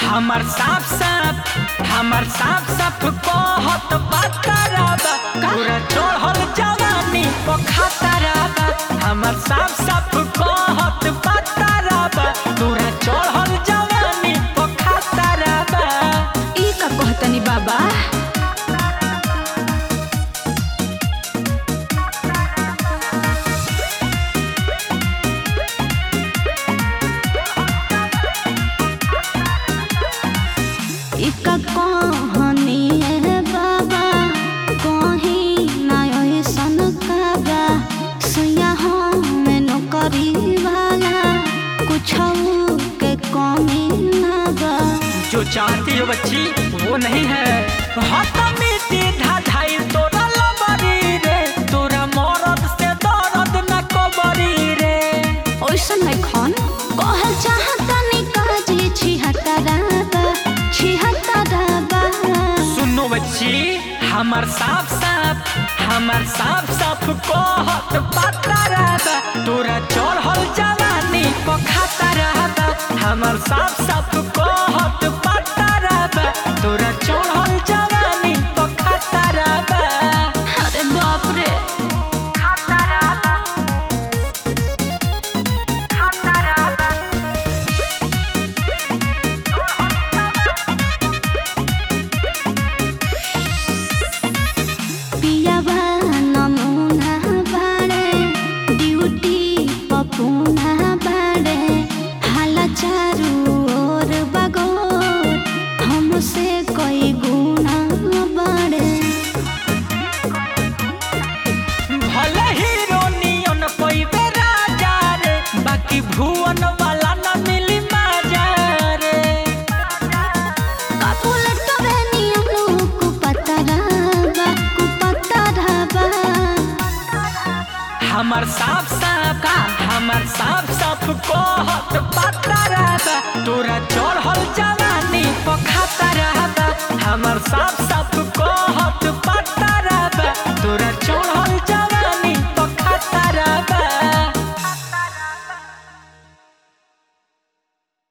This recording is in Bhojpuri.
हमर साफ साफ हमर साफ साफ कहत बातराबा पूरा चढ़ल जवानी पखातराबा हमर साफ साफ कहत बातराबा पूरा चढ़ल जवानी पखातराबा ई का कहतनी बाबा ई का कहनी है बाबा कहीं ना ऐसन काबा सुया हम नौकरी वाला कुछ के कमी ना बा जो चाहती हो बच्ची वो नहीं है हाथ मिट्टी धाधाई तोरा लबरी रे तोरा मरद से दर्द न कबरी रे ओइसन नहीं खन कहल चाहतनी काजी छिहत्तराबा छिहत्तराबा सुनो बच्ची हमर साफ साफ हमर साफ साफ कहत पाता रहता तोरा चढ़ल जवानी पखाता रहता हमर साफ साफ कहत पाता रहता तोरा चढ़ल जवानी पखाता रहता अरे बाप रे खाता रहता खाता रहता पियावा नमूना बाड़े ड्यूटी पपूना बाड़े हाला चारू ओर बगोर हमसे कोई गुना बाड़े भले हीरो नियन पैबे राजा रे बाकी भुवन वाला न मिली मजा रे काकुल तोरे नियनु कुपतराबा कुपतराबा हमर साफ साफ का हमर साफ साफ कहत पाता रहता तोरा चढ़ल जवानी पखाता रहता हमर साफ